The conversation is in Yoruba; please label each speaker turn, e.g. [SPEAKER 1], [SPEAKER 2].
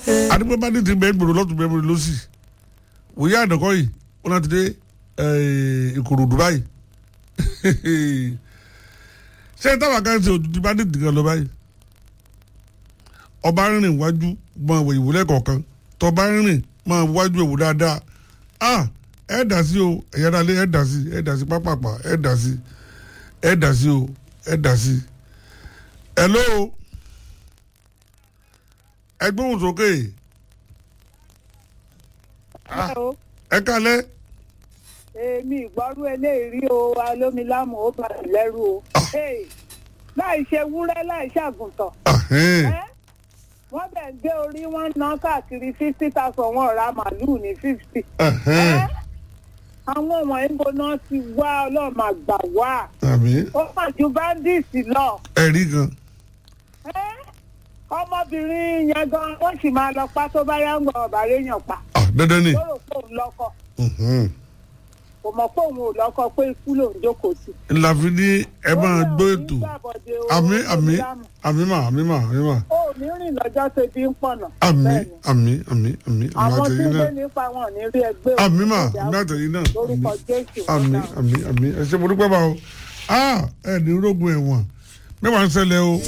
[SPEAKER 1] àdìpọ̀ bá ní ti bẹ́ẹ̀ gbòòrò lọ́tún bẹ́ẹ̀ gbòòrò lọ́sì wòye àdàkọ́ yìí wọn láti dé ìkòròdú báyìí ṣé táwọn kan ṣe òtútù bá ní ìdìgan lọ báyìí ọba rìnrìn wájú máa wọ ìwúlẹ̀ kọ̀ọ̀kan tọba rìnrìn máa wájú ìwò dáadáa ah ẹ dà sí o ẹ̀yà dalé ẹ dà sí ẹ dà sí pápápá ẹ dà sí ẹ dà sí o ẹ dà sí. hello ẹ gbóhùn sókè ẹ kalẹ̀
[SPEAKER 2] èmi ìgbọ́rú eléyìí o alómilámù ó bá mi lẹ́rù o láì ṣe wúrẹ́ láì ṣàgùntàn wọ́n bẹ̀ ń gbé orí wọn ná káàkiri fifty thousand wọn ra màálùú ní fifty. àwọn wọ̀nyí bó náà ti wá ọlọ́run àgbà wá. ó mà ju bandits lọ.
[SPEAKER 1] ẹ̀rí gan.
[SPEAKER 2] ọmọbìnrin yẹn gan wọ́n sì máa lọ pa tó bá yá ń gbọ́ ọ̀bà réèyàn pa.
[SPEAKER 1] dandan ni.
[SPEAKER 2] lóró fóun lọ́kọ̀. kò mọ̀ pé òun ò lọ́kọ̀ pé ikú lòun jókòó sí.
[SPEAKER 1] láfi ní ẹ máa gbọ́ ètò àmì àmì àmì mà àmì mà àmì mà.
[SPEAKER 2] ó ní rìn lọ́jọ́ tó bí ń pọ̀nà.
[SPEAKER 1] àmì àmì àmì àmì àmì
[SPEAKER 2] àwọn tí
[SPEAKER 1] àtẹ̀yìn
[SPEAKER 2] ń gbé
[SPEAKER 1] náà
[SPEAKER 2] nípa wọn ò ní rí ẹgbẹ́ òun.
[SPEAKER 1] àmì mà àmì àtẹ̀yìn náà
[SPEAKER 2] lórúkọ jésù
[SPEAKER 1] àmì àmì àmì ẹ ṣe mo dúpẹ́ bá o ah ẹ ní rógun ẹ̀wọ̀n mẹ́wàá ń ṣẹlẹ̀ o.